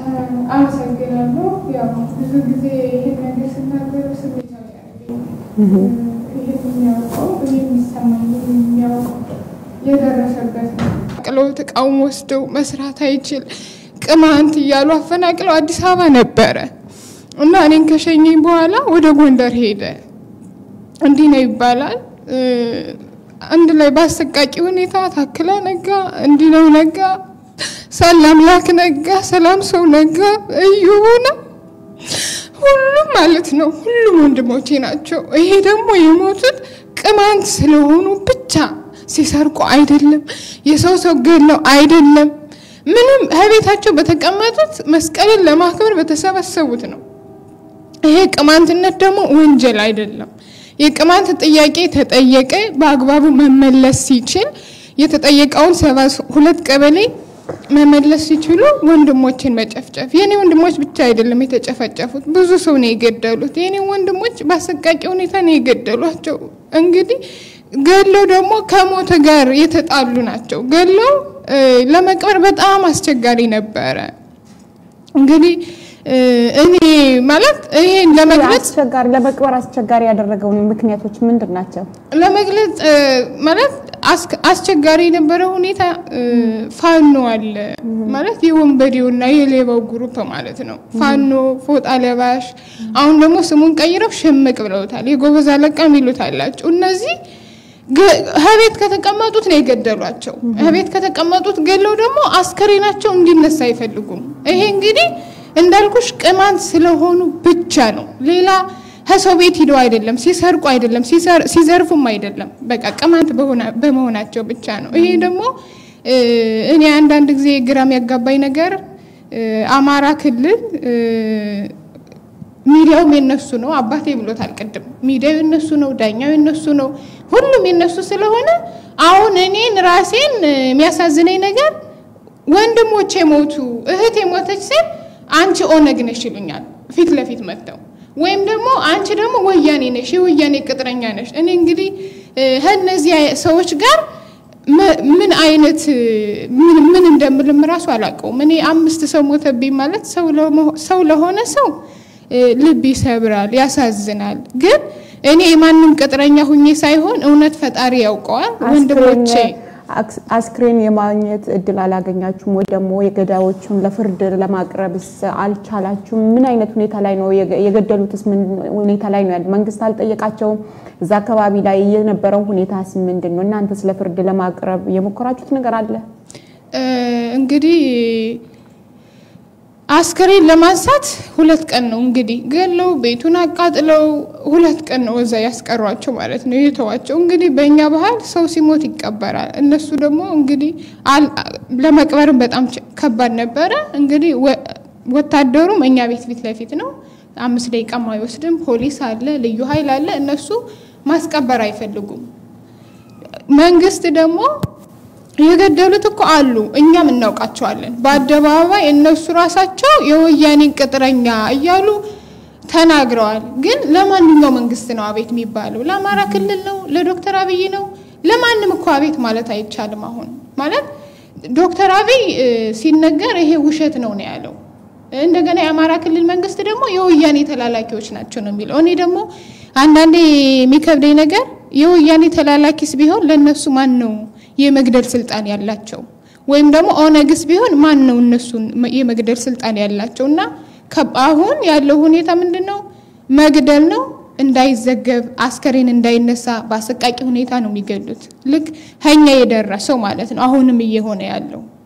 አመሰግናለሁ። ያው ብዙ ጊዜ ይህን ነገር ስናገር ስሜታዊ ያደርገኛል። ይህን የሚያውቀው እኔ የሚሰማኝ የሚያውቀው የደረሰበት ነው። ቅለው ተቃውሞ ወስደው መስራት አይችል ቅማንት እያሉ አፈናቅለው አዲስ አበባ ነበረ እና እኔን ከሸኘኝ በኋላ ወደ ጎንደር ሄደ። እንዲህ ነው ይባላል። አንድ ላይ በአሰቃቂ ሁኔታ ታክላ ነጋ፣ እንዲህ ነው ነጋ፣ ሰላም ላክ ነጋ፣ ሰላም ሰው ነጋ፣ እዩ ሆነ። ሁሉም ማለት ነው ሁሉም ወንድሞቼ ናቸው። ይሄ ደግሞ የሞቱት ቅማንት ስለሆኑ ብቻ ሲሰርቁ አይደለም፣ የሰው ሰው ገለው አይደለም፣ ምንም ከቤታቸው በተቀመጡት መስቀልን ለማክበር በተሰበሰቡት ነው። ይሄ ቅማንትነት ደግሞ ወንጀል አይደለም። የቅማንት ጥያቄ ተጠየቀ፣ በአግባቡ መመለስ ሲችል የተጠየቀውን ሰባ ሁለት ቀበሌ መመለስ ሲችሉ ወንድሞችን መጨፍጨፍ የኔ ወንድሞች ብቻ አይደለም የተጨፈጨፉት፣ ብዙ ሰው ነው የገደሉት። የኔ ወንድሞች በአሰቃቂ ሁኔታ ነው የገደሏቸው። እንግዲህ ገለው ደግሞ ከሞተ ጋር የተጣሉ ናቸው። ገለው ለመቅበር በጣም አስቸጋሪ ነበረ። እንግዲህ እኔ ማለት ይሄን ለመግለጽ አስቸጋሪ ለመቅበር አስቸጋሪ ያደረገው ምክንያቶች ምንድን ናቸው? ለመግለጽ ማለት አስቸጋሪ የነበረ ሁኔታ ፋኖ አለ ማለት የወንበዴውና የሌባው ግሩፕ ማለት ነው። ፋኖ ፎጣ ለባሽ፣ አሁን ደግሞ ስሙን ቀይረው ሽምቅ ብለውታል። የጎበዝ አለቃ የሚሉት አላቸው። እነዚህ ከቤት ከተቀመጡት ነው የገደሏቸው። ከቤት ከተቀመጡት ገለው ደግሞ አስከሬናቸው እንዲነሳ አይፈልጉም። ይሄ እንግዲህ እንዳልኩሽ ቅማንት ስለሆኑ ብቻ ነው። ሌላ ከሰው ቤት ሂደው አይደለም፣ ሲሰርቁ አይደለም፣ ሲዘርፉም አይደለም። በቃ ቅማንት በመሆናቸው ብቻ ነው። ይሄ ደግሞ እኔ አንዳንድ ጊዜ ግራም ያጋባኝ ነገር አማራ ክልል ሚዲያውም የነሱ ነው። አባቴ ብሎታል ቅድም። ሚዲያው የነሱ ነው፣ ዳኛው የነሱ ነው፣ ሁሉም የነሱ ስለሆነ አሁን እኔን ራሴን የሚያሳዝነኝ ነገር ወንድሞቼ ሞቱ፣ እህቴ ሞተች ስል አንቺ ኦነግ ነሽ ይሉኛል ፊት ለፊት መጥተው፣ ወይም ደግሞ አንቺ ደግሞ ወያኔ ነሽ የወያኔ ቅጥረኛ ነሽ። እኔ እንግዲህ ከእነዚህ ሰዎች ጋር ምን አይነት ምን እንደምልም ራሱ አላውቀውም። እኔ አምስት ሰው ሞተብኝ ማለት ሰው ለሆነ ሰው ልብ ይሰብራል፣ ያሳዝናል። ግን እኔ የማንም ቅጥረኛ ሁኜ ሳይሆን እውነት ፈጣሪ ያውቀዋል። ወንድሞቼ አስክሬን የማግኘት እድል አላገኛችሁም ወይ ደግሞ የገዳዮቹን ለፍርድ ለማቅረብስ አልቻላችሁም? ምን አይነት ሁኔታ ላይ ነው የገደሉትስ? ምን ሁኔታ ላይ ነው ያለ? መንግስት አልጠየቃቸውም? እዛ አካባቢ ላይ የነበረው ሁኔታስ ምንድን ነው? እናንተስ ለፍርድ ለማቅረብ የሞከራችሁት ነገር አለ? እንግዲህ አስከሬን ለማንሳት ሁለት ቀን ነው እንግዲህ ገለው ቤቱን አቃጥለው ሁለት ቀን ነው እዛ ያስቀሯቸው ማለት ነው የተዋቸው። እንግዲህ በእኛ ባህል ሰው ሲሞት ይቀበራል። እነሱ ደግሞ እንግዲህ ለመቅበርም በጣም ከባድ ነበረ። እንግዲህ ወታደሩም እኛ ቤት ፊት ለፊት ነው፣ አምስት ደቂቃም አይወስድም። ፖሊስ አለ፣ ልዩ ኃይል አለ። እነሱ ማስቀበር አይፈልጉም። መንግስት ደግሞ የገደሉት እኮ አሉ፣ እኛም እናውቃቸዋለን። በአደባባይ እነሱ ራሳቸው የወያኔን ቅጥረኛ እያሉ ተናግረዋል። ግን ለማንኛው መንግስት ነው አቤት የሚባለው? ለአማራ ክልል ነው? ለዶክተር አብይ ነው? ለማንም እኮ አቤት ማለት አይቻልም። አሁን ማለት ዶክተር አብይ ሲነገር ይሄ ውሸት ነው ነው ያለው። እንደገና የአማራ ክልል መንግስት ደግሞ የወያኔ ተላላኪዎች ናቸው ነው የሚለው። እኔ ደግሞ አንዳንዴ የሚከብደኝ ነገር የወያኔ ተላላኪስ ቢሆን ለእነሱ ማን ነው የመግደል ስልጣን ያላቸው? ወይም ደግሞ ኦነግስ ቢሆን ማን ነው እነሱን የመግደል ስልጣን ያላቸው? እና አሁን ያለው ሁኔታ ምንድን ነው? መግደል ነው። እንዳይዘገብ አስከሬን እንዳይነሳ በአሰቃቂ ሁኔታ ነው የሚገሉት። ልክ ከኛ የደረሰው ማለት ነው አሁንም እየሆነ ያለው